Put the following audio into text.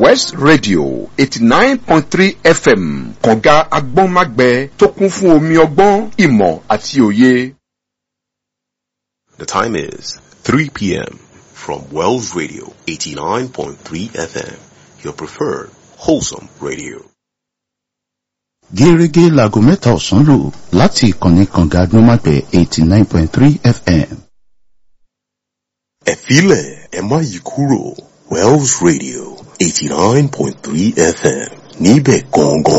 west radio eighty nine point three fm kànga agbọ́nmágbẹ tó kún fún omi ọgbọ́n ìmọ̀ àti òye. The time is 3 p.m. from Wells Radio 89.3 FM, your preferred wholesome radio. gẹ́gẹ́ láago mẹ́ta ọ̀sán lò láti ìkànnì kànga agbọ́nmágbẹ̀ eighty nine point three fm. Ẹ filẹ̀ ẹ má yí kúrò Wells Radio 89.3 FM níbẹ̀ gangan